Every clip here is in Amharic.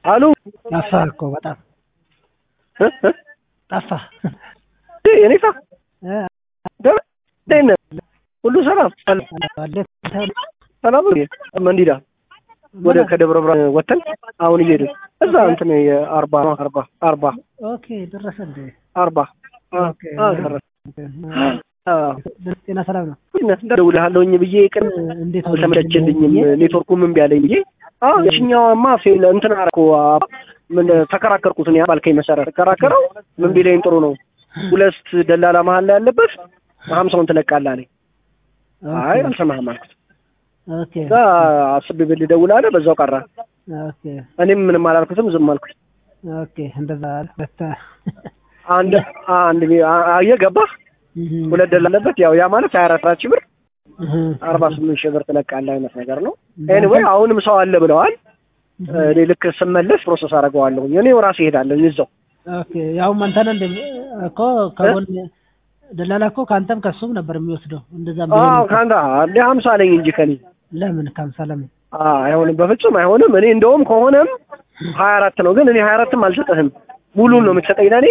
አሉ ጠፋህ እኮ በጣም እ እ ጠፋህ። እኔ ሳ እ ደህና ነህ? ሁሉ ሰላም ሰላም ነው። መንዲዳ ወደ ከደብረ ብርሃን ወተን አሁን እየሄድን እዛ እንትን የአርባ አርባ አርባ ኦኬ ደረሰ እንዴ? አርባ አ- ኦኬ። አ- ደረሰ። አዎ። ጤና ሰላም ነው? እደውልልሃለሁኝ ብዬ ቅን እንዴት አልተመቸልኝም ኔትወርኩም እምቢ አለኝ ብዬ አዎ የትኛዋማ ፌል እንትን አደረኩ አ- ምን ተከራከርኩት እኔ ባልከኝ መሰረት ተከራከረው ምን ቢለኝ ጥሩ ነው ሁለት ደላላ መሀል ላይ ያለበት ሀምሳውን ትለቃለህ አለኝ አይ አልሰማህም አልኩት ኦኬ እዛ አስቤ ብል ደውል አለ በዛው ቀረ ኦኬ እኔም ምንም አላልኩትም ዝም አልኩት ኦኬ እንደዛ በታ አንድ አንድ አ- አየህ ገባህ ሁለት ደላላ አለበት ያው ያ ማለት ሀያ አራት ሺህ ብር አርባ ስምንት ሺህ ብር ትለቃለህ አይነት ነገር ነው ኤኒዌይ አሁንም ሰው አለ ብለዋል እኔ ልክ ስመለስ ፕሮሰስ አደርገዋለሁ እኔው ራሴ እሄዳለሁ እዛው ኦኬ ያው አንተ ነህ እንደ እኮ ከጎን ደላላ እኮ ከአንተም ከሱም ነበር የሚወስደው እንደዛ አዎ ቢሆን ከአንተ እንደ ሀምሳ አለኝ እንጂ ከኔ ለምን ከሀምሳ ለምን አዎ አይሆንም በፍጹም አይሆንም እኔ እንደውም ከሆነም ሀያ አራት ነው ግን እኔ ሀያ አራትም አልሰጠህም ሙሉን ነው የምትሰጠኝ ለእኔ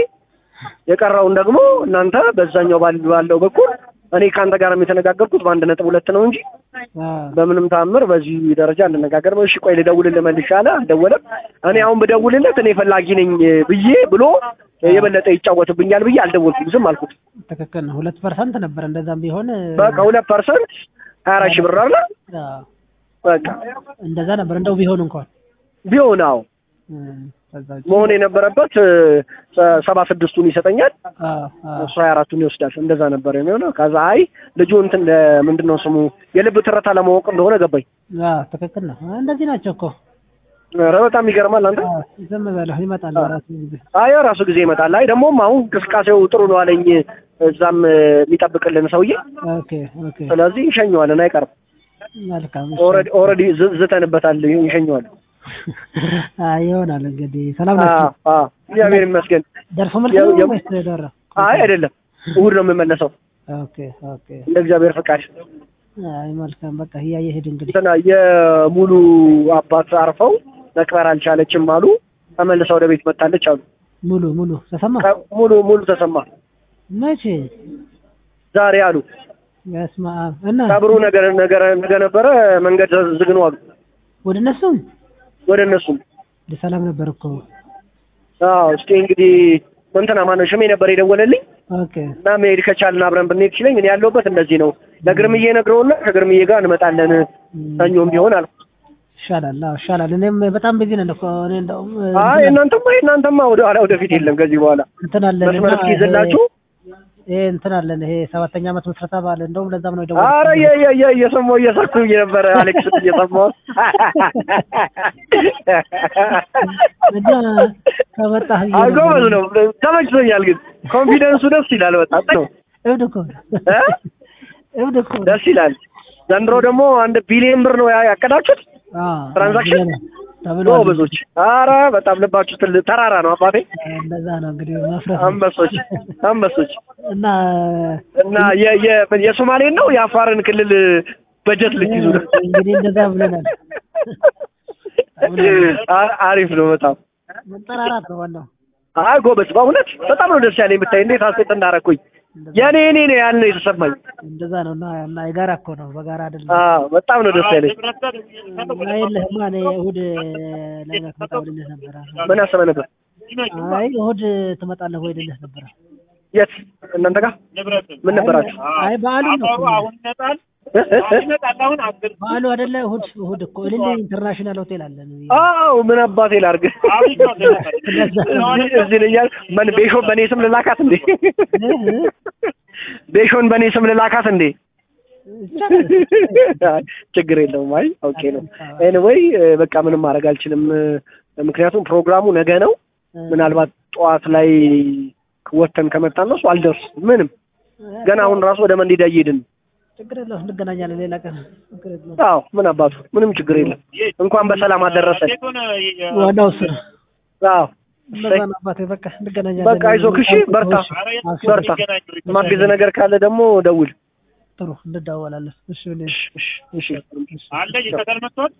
የቀረውን ደግሞ እናንተ በዛኛው ባል- ባለው በኩል እኔ ከአንተ ጋር የተነጋገርኩት በአንድ ነጥብ ሁለት ነው እንጂ አዎ በምንም ታምር በዚህ ደረጃ እንነጋገር። እሺ ቆይ ልደውልልህ መልሼ አለ። አልደወለም። እኔ አሁን ብደውልለት እኔ ፈላጊ ነኝ ብዬ ብሎ የበለጠ ይጫወትብኛል ብዬ አልደወልኩም፣ ዝም አልኩት። ትክክል ነው ሁለት ፐርሰንት ነበር እንደዛም ቢሆን በቃ ሁለት ፐርሰንት ሀያ አራት ሺህ ብር አለ። አዎ፣ በቃ እንደዛ ነበር እንደው ቢሆን እንኳን ቢሆን አዎ እ፣ ከዛ ውጪ መሆን የነበረበት እ፣ ሰ- ሰባ ስድስቱን ይሰጠኛል አዎ አዎ እሱ ሀያ አራቱን ይወስዳል። እንደዛ ነበር የሚሆነው። ከዛ አይ ልጁ እንትን ምንድን ነው ስሙ የልብ ትረታ ለማወቅ እንደሆነ ገባኝ። አዎ ትክክል ነው እንደዚህ ናቸው እኮ ኧረ በጣም ይገርማል አንተ አዎ፣ ዝም በለው ይመጣል በራሱ ጊዜ አይ ራሱ ጊዜ ይመጣል። አይ ደግሞም አሁን እንቅስቃሴው ጥሩ ነው አለኝ እዛም እ፣ የሚጠብቅልን ሰውዬ። ኦኬ ኦኬ ስለዚህ እንሸኘዋለን፣ አይቀርም። መልካም እሺ። ኦልሬዲ ኦልሬዲ ዝ- ዝተንበታል፣ እንሸኘዋለን። አይ ይሆናል እንግዲህ ሰላም አዎ ናችሁ አዎ፣ እግዚአብሔር ይመስገን። ደርሶ መልስ ያው- ነው ያው- ወይስ ደረ አይ አይደለም፣ እሑድ ነው የምመለሰው ኦኬ ኦኬ እንደ እግዚአብሔር ፈቃድ። አይ መልካም በቃ እያየህ ሂድ እንግዲህ እንትና የሙሉ አባት አርፈው መቅበር አልቻለችም አሉ። ተመልሳ ወደ ቤት መጣለች አሉ። ሙሉ ሙሉ ተሰማ ቀ- ሙሉ ሙሉ ተሰማ መቼ ዛሬ አሉ። በስመ አብ እና ቀብሩ ነገር ነገር ነገ ነበረ፣ መንገድ ዝግ ነው አሉ። ወደ እነሱም ወደ እነሱም ሰላም ነበር እኮ አዎ እስኪ እንግዲህ እንትና ማነው ሽሜ ነበር የደወለልኝ ኦኬ እና መሄድ ከቻልን አብረን ብንሄድ ሲለኝ እኔ ያለሁበት እንደዚህ ነው ለግርምዬ ነግረውና ከግርምዬ ጋር እንመጣለን ሰኞም ቢሆን አልኩ። ይሻላል አዎ ይሻላል እኔም በጣም ቢዚ ነን እኮ እኔ እንደውም አይ እናንተማ እናንተማ ወደ ኋላ ወደፊት የለም ከዚህ በኋላ እንትን አለን መስመር እስኪይዝላችሁ ይሄ እንትን አለን ይሄ ሰባተኛ ዓመት ምስረታ በዓል እንደውም ለዛም ነው አረ የደወልኩት የ- የ- የ- እየሰማሁ እየሳኩ ነበረ አሌክስ እየሰማሁ እና ከመጣህ ብዬ አይ ነበር። ጎበዝ ነው ተመችቶኛል ግን ኮንፊደንሱ ደስ ይላል በጣም ነው እብድ እኮ ነው። እ? እብድ እኮ ነው። ደስ ይላል ዘንድሮ ደግሞ አንድ ቢሊዮን ብር ነው ያ- ያቀዳችሁት አዎ ትራንዛክሽን? ተብሏል። ጎበዞች አረ በጣም ልባችሁ ትል ተራራ ነው አባቴ እንደዛ ነው እንግዲህ መፍረስ ነው። አንበሶች አንበሶች እና እና የ- የ- የሶማሌን ነው የአፋርን ክልል በጀት ልትይዙ ነው እንግዲህ እንደዛ ብለናል። አ- አሪፍ ነው በጣም መጠራራት ነው ዋናው። አይ ጎበዝ በእውነት በጣም ነው ደስ ያለኝ ብታይ እንዴት አስቴት እንዳረኩኝ የኔ እኔ ነው ያልነው የተሰማኝ እንደዛ ነው እና እና የጋራ እኮ ነው በጋራ አይደለም። አዎ በጣም ነው ደስ ያለኝ እና የለህማ እኔ እሑድ ለእናት መጣ ብልልህ ነበረ። ምን አሰበህ ነበር አይ እሑድ ትመጣለህ ወይ ልልህ ነበረ። የት እናንተ ጋር ምን ነበራችሁ አይ በዓሉ ነው እኮ። እ? እ? እ? በዓሉ አይደለ እሑድ እሑድ እኮ እልል ኢንተርናሽናል ሆቴል አለን። አዎ ምን አባቴ ላድርግ እዚህ- እዚህ ልያል ምን ቤሾን በእኔ ስም ልላካት እንዴ ቤሾን በእኔ ስም ልላካት እንዴ አይ፣ ችግር የለውም አይ ኦኬ ነው ኤኒዌይ በቃ ምንም ማድረግ አልችልም ምክንያቱም ፕሮግራሙ ነገ ነው ምናልባት ጠዋት ላይ ወተን ከመጣን ነው እሱ አልደርስ ምንም ገና አሁን ራሱ ወደ መንዲዳ እየሄድን ነው። ችግር የለውም እንገናኛለን ሌላ ቀን። ችግር የለውም። አዎ ምን አባቱ ምንም ችግር የለም እንኳን በሰላም አደረሰን ዋናው እሱ ነው። አዎ እንደዛ ነው አባቴ። በቃ እንገናኛለን። በቃ አይዞህ እሺ በርታ በርታ ማግዝ ነገር ካለ ደግሞ ደውል ጥሩ እንደዳወላለን። እሺ እኔ እሺ እሺ እሺ አለ የከተል መጥቷል